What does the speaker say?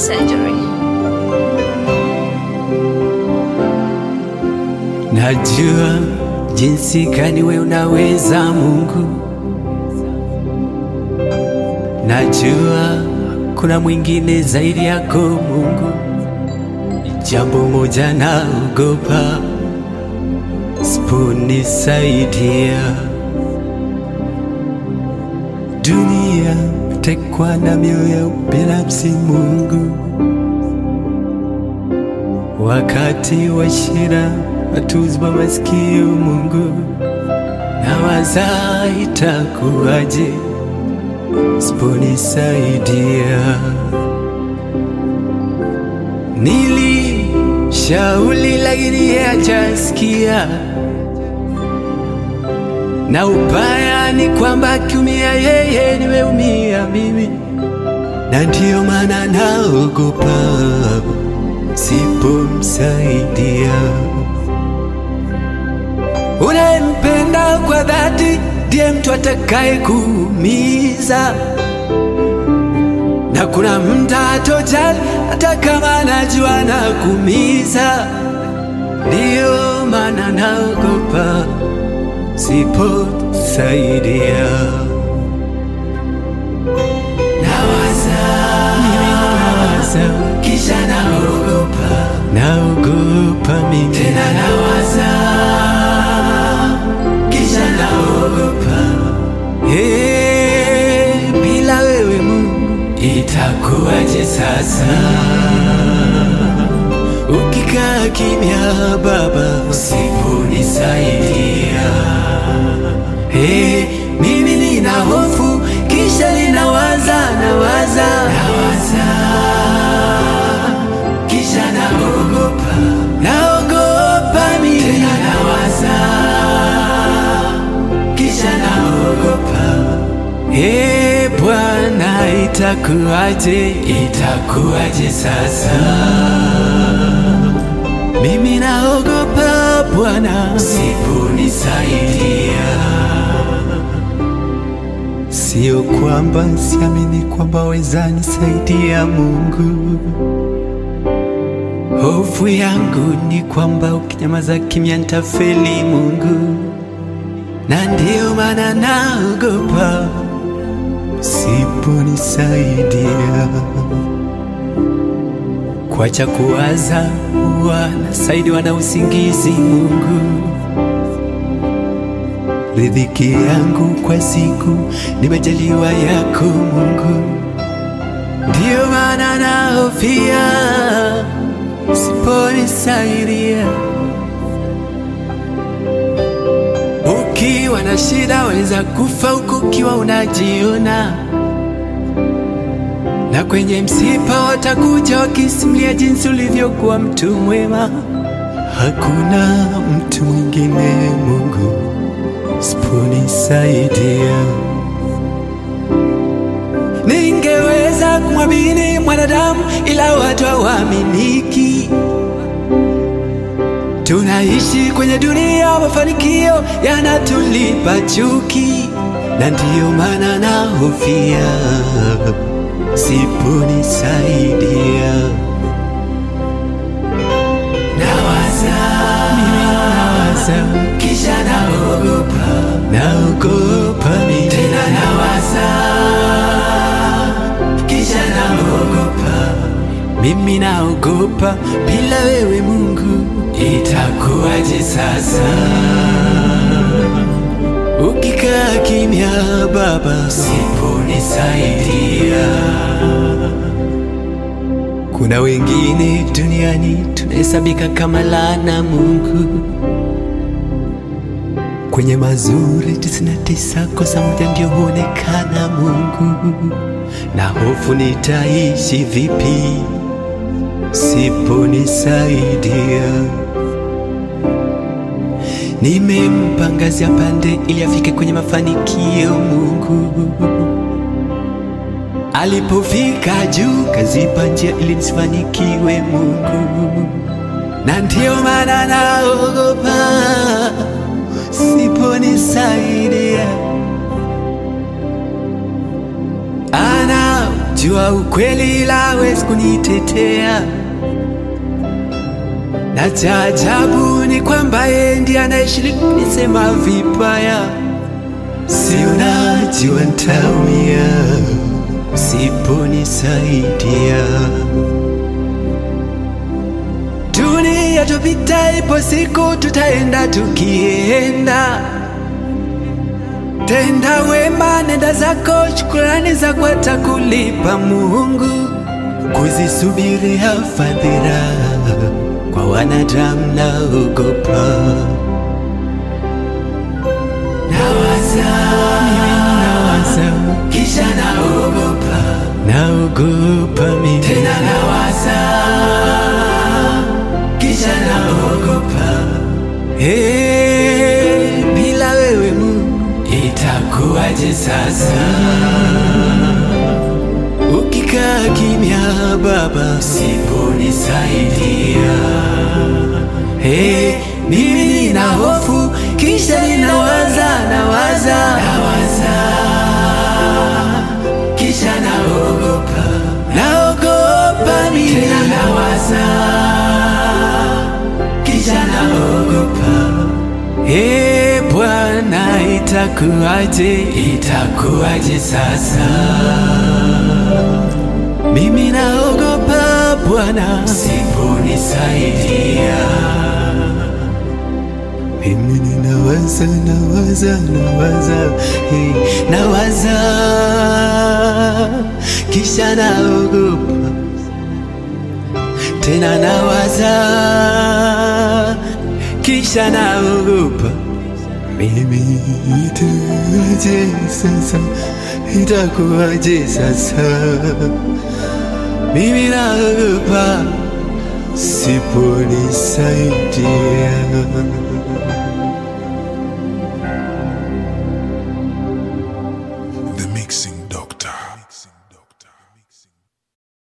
surgery. Najua jinsi gani we unaweza Mungu, najua kuna mwingine zaidi yako Mungu. Jambo moja naogopa, siponisaidia dunia tekwa na mioyo ya ubinafsi Mungu, wakati wa shida watuzwa masikio Mungu, nawaza itakuwaje siponisaidia. Nilishauri lakini yeye hajasikia, na ubaya ni kwamba akiumia yeye nimeumia mimi, na ndiyo maana naogopa sipomsaidia. Unayempenda kwa dhati ndiye mtu atakaye kuumiza, na kuna mta atojali hata kama anajua na kuumiza. Ndiyo maana naogopa siposaidia. Nawaza, mimi nawaza, kisha naogopa, naogopa mimi tena nawaza, kisha naogopa. Hey, bila wewe Mungu itakuwaje sasa? Ukikaa kimya Baba, usiponisaidia Hey, mimi nina hofu kisha ninawaza nawaza nawaza kisha naogopa naogopa mimi tena nawaza kisha naogopa Hey, Bwana itakuwaje itakuwaje sasa mimi naogopa Bwana usiponisaidia Sio kwamba siamini kwamba weza nisaidia Mungu. Hofu yangu ni kwamba ukinyamaza kimya nitafeli Mungu, na ndiyo maana naogopa siponisaidia. Kwacha kuwaza huwa nasaidiwa na usingizi Mungu riziki yangu kwa siku nimejaliwa yako Mungu, ndiyo maana nahofia usiponisaidia. Ukiwa na shida waweza kufa huku ukiwa unajiona, na kwenye msiba watakuja wakisimulia jinsi ulivyokuwa mtu mwema. Hakuna mtu mwingine Mungu siponisaidia. Ningeweza kumwamini mwanadamu, ila watu hawaaminiki. Tunaishi kwenye dunia, mafanikio yanatulipa chuki, na ndiyo maana nahofia siponisaidia. Nawaza, mimi nawaza, kisha naogopa, naogopa mimi tena nawaza, kisha naogopa, mimi naogopa, bila wewe Mungu itakuwaje sasa? Ukikaa kimya Baba, siponisaidia. Kuna wengine duniani tunahesabika kama laana Mungu, kwenye mazuri tisini na tisa kosa moja ndio huonekana Mungu, na hofu nitaishi vipi siponisaidia? Nimempa ngazi ya pande ili afike kwenye mafanikio Mungu Alipofika juu kazipa njia ili nisifanikiwe Mungu, na ndiyo maana naogopa siponisaidia. Anajua najua ukweli ila hawezi kunitetea, na cha ajabu ni kwamba yeye ndiye anaishi kunisema vibaya. Si unajua ntaumia usiponisaidia. Dunia tupita, ipo siku tutaenda tukienda Tenda wema, nenda zako, shukrani zako atakulipa Mungu. Kuzisubiria fadhila kwa wanadamu naogopa. Nawaza, nawaza, kisha naogopa, naogopa mimi tena nawaza, kisha naogopa. Hey, bila wewe Mungu itakuwaje sasa? Ukikaa kimya Baba, usiponisaidia hey, mimi nina hofu, kisha ninawaza, nawaza, nawaza, kisha naogopa, naogopa mimi tena nawaza, kisha naogopa Ee Bwana, itakuwaje, itakuwaje sasa? Mimi naogopa Bwana, usiponisaidia. Mimi ninawaza, nawaza, nawaza, hey, nawaza, kisha naogopa tena nawaza, kisha naogopa. Mimi itakuwaje sasa? Itakuwaje sasa? Mimi naogopa siponisaidia.